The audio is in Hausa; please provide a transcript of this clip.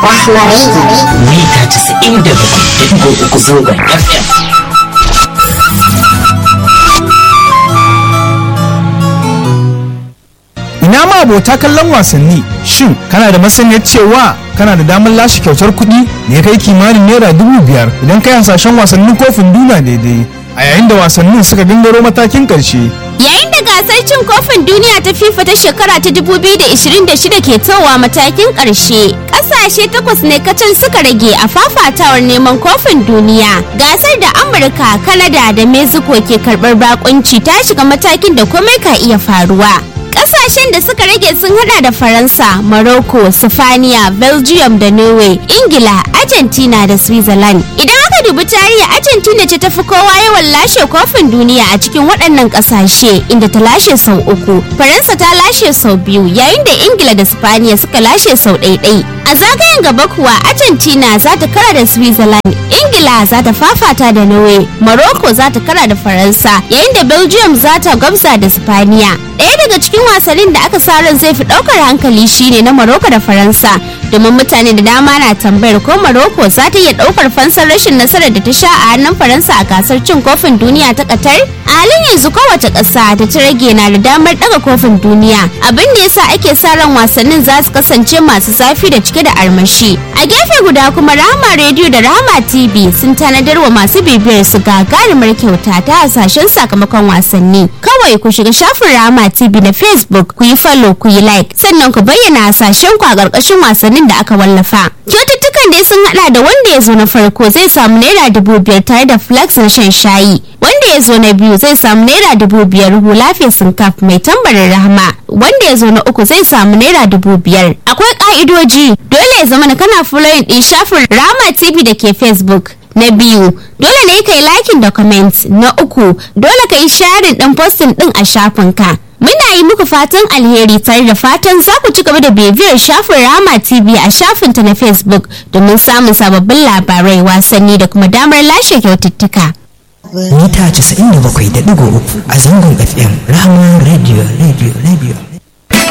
Rahma Radio. mita 97.3 zangon FM. Ina ma abota kallon wasanni shin kana da masaniyar cewa kana da damar lashe kyautar kuɗi da ya kai kimanin naira dubu biyar idan kai hasashen wasannin kofin duniya daidai a yayin da wasannin suka gangaro matakin ƙarshe. Yayin da gasar cin kofin duniya ta FIFA ta shekara ta 2026 ke towa matakin ƙarshe, ƙasashe takwas ne kacal suka rage a fafatawar neman kofin duniya. Gasar da Amurka, Kanada da Mexico ke karɓar bakunci ta shiga matakin da komai ka iya faruwa. Ƙasashen da suka rage sun hada da Faransa, Morocco, Sifaniya, Belgium da Norway, Ingila, Argentina da Switzerland. Idan aka dubi tarihi Argentina ce ta fi kowa yawan lashe kofin duniya a cikin waɗannan ƙasashe inda ta lashe sau uku. Faransa ta lashe sau biyu yayin da Ingila da Spaniya suka lashe sau ɗaiɗai. A zagayen gaba kuwa Argentina za ta kara da Switzerland, Ingila za ta fafata da Norway, Morocco za ta kara da Faransa, yayin da Belgium za ta gwabza da Spaniya. Ɗaya daga cikin wasannin da aka sa ran zai fi ɗaukar hankali shine na Morocco da Faransa, domin mutane da dama na tambayar ko Morocco za ta iya ɗaukar fansar rashin nasarar da ta sha a hannun Faransa a gasar cin kofin duniya ta Qatar. A halin yanzu kowace ƙasa da ta rage na da damar ɗaga kofin duniya, abin da yasa ake sa ran wasannin za su kasance masu zafi da cike da armashi. A gefe guda kuma Rahama Radio da Rahama TV sun tanadar wa masu bibiyar su gagarumar kyauta ta hasashen sakamakon wasanni. Kawai ku shiga shafin Rahama TV na Facebook ku yi follow ku yi like sannan ku bayyana hasashen ku a ƙarƙashin wasannin da aka wallafa. Kyaututtukan dai sun hada da wanda ya zo na farko zai samu naira dubu biyar tare da flax na shan shayi. Wanda ya zo na biyu zai samu naira dubu biyar hula fesin kaf mai tambarin rahama. Wanda ya zo na uku zai samu naira dubu biyar. Akwai ka'idoji dole ya zama na kana following din shafin Rahama TV da ke Facebook. Na biyu, dole ne ka yi liking da comment. Na uku, dole ka yi sharing din posting din a shafinka. Muna yi muku fatan alheri tare da fatan za ku ci gaba da bibiyar shafin Rama TV a shafinta na Facebook domin samun sababbin labarai wasanni da kuma damar lashe kyaututtuka. Mita 97.3 a zangon FM. Rahama Radio, Radio, Radio.